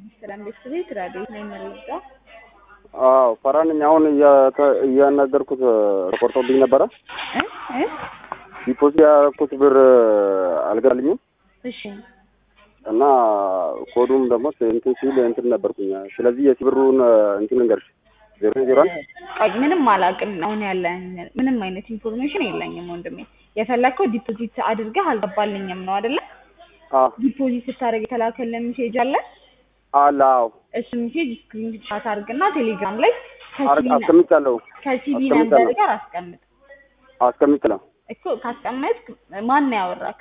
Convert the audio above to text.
ሰላም ቤተሰቤት ራዲዮ ነው የምንረዳ አዎ ፈራን ነኝ። አሁን እያተ- እያናገርኩት ተቆርጦብኝ ነበረ። እ እ ዲፖዚት ያደረኩት ብር አልገባልኝም እሺ እና ኮዱም ደግሞ እንትን ሲል እንትን ነበርኩኝ። ስለዚህ የሲ ብሩን እንትን ልንገርሽ ዜሮ ዜሮ አንድ ቆይ ምንም አላውቅም። አሁን ያለ ምንም አይነት ኢንፎርሜሽን የለኝም ወንድሜ። የፈለግከው ዲፖዚት አድርገህ አልገባልኝም ነው አይደለ? አዎ ዲፖዚት ስታደርግ የተላከልን ሜሴጅ አለ። አለ አዎ እሱ ሜሴጅ ስክሪን ሻት አድርግና ቴሌግራም ላይ አር- አስቀምጫለሁ ከሲቢ አስቀምጫለሁ። ነምበር ጋር አስቀምጥ አስቀምጫለሁ እኮ ካስቀመጥክ ማን ነው ያወራክ?